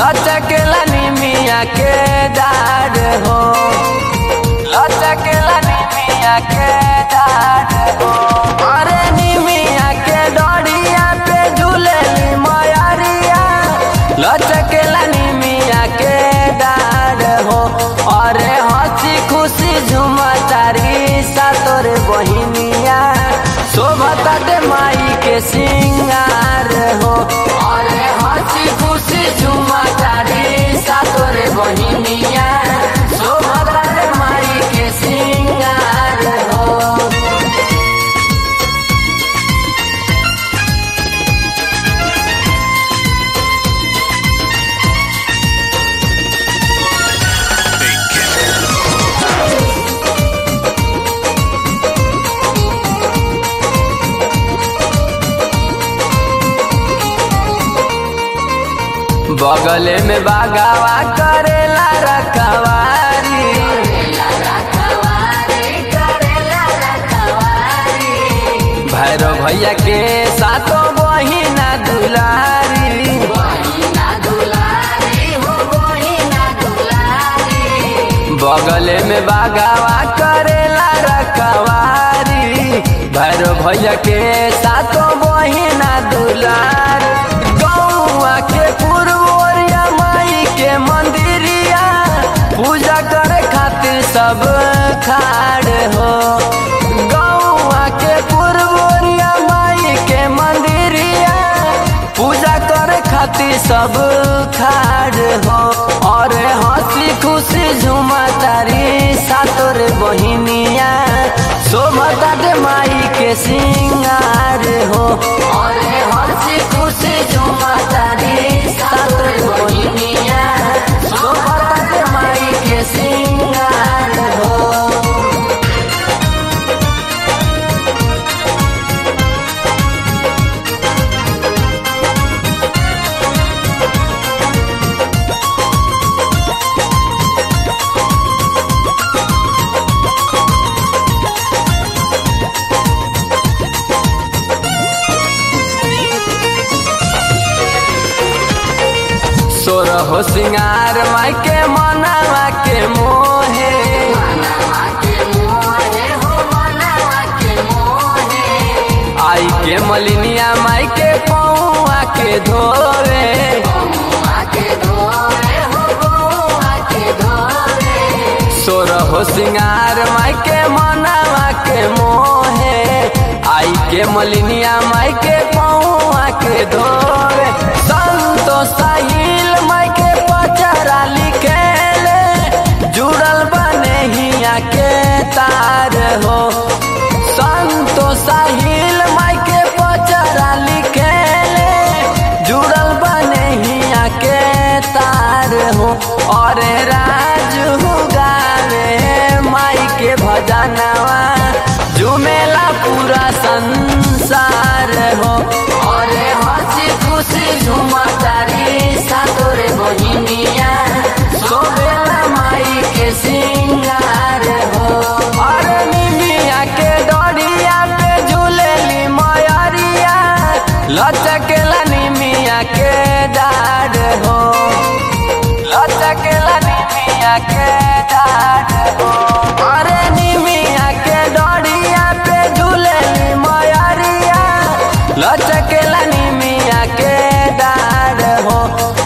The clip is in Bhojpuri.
लचकेला निमिया के डार हो लचकेला निमिया के डार हो अरे निमिया के डोरिया पे झूलेली मयरिया लचकेला निमिया के डार हो अरे हंसी खुशी झुमतारी सा तोर बहिनिया शोभता दे माई के सिंगार हो अरे हंसी खुशी झुमतारी सा तोर बहिनिया शोभता दे माई के सिंगार हो बगले में बागावा करेला रखवारी भैरव भैया के सातो बहिना दुलारी बगले में बागावा करेला रखवारी भैरव भैया के सातो बहिना दुलारी गौआ के पुरवरिया माई के मंदिरिया पूजा करे खातिर सब खाड़ हो गौआ के पुरवरिया माई के मंदिरिया पूजा करे खातिर सब खाड़ हो और हंसी खुशी झुमा तारी सातोर बहिनिया शोभता दे माई के सिंगार हो और हंसी खुशी झुमा तारी सातोर बहिनिया शोभता दे माई के सिंगार हो सोर हो सिंगार माई के मनावा के मोहे आई के मलिनिया माई के पौआ के धोवे सोर हो सिंगार माई के मनावा के मोहे आई के मलिनिया माई के पौआ के धोवे संतो साहिल माई के पचरा लिखेले जुड़ल बने हिया के तार हो संतो साहिल माई के पचरा लिखेले जुड़ल बने हिया के तार हो और राजू गावे माई के भजनवा झुमेला पूरा संसार हो और हंसी खुशी झुमा तारी सातोरे बहिनिया सोबेला माई के सिंगार हो और निमिया के डोरिया पे झूलेली मयरिया लचकेला निमिया के डार हो लचकेला निमिया के डार हो अरे निमिया के डोरिया पे झूलेली मयरिया लचकेला निमिया के डार हो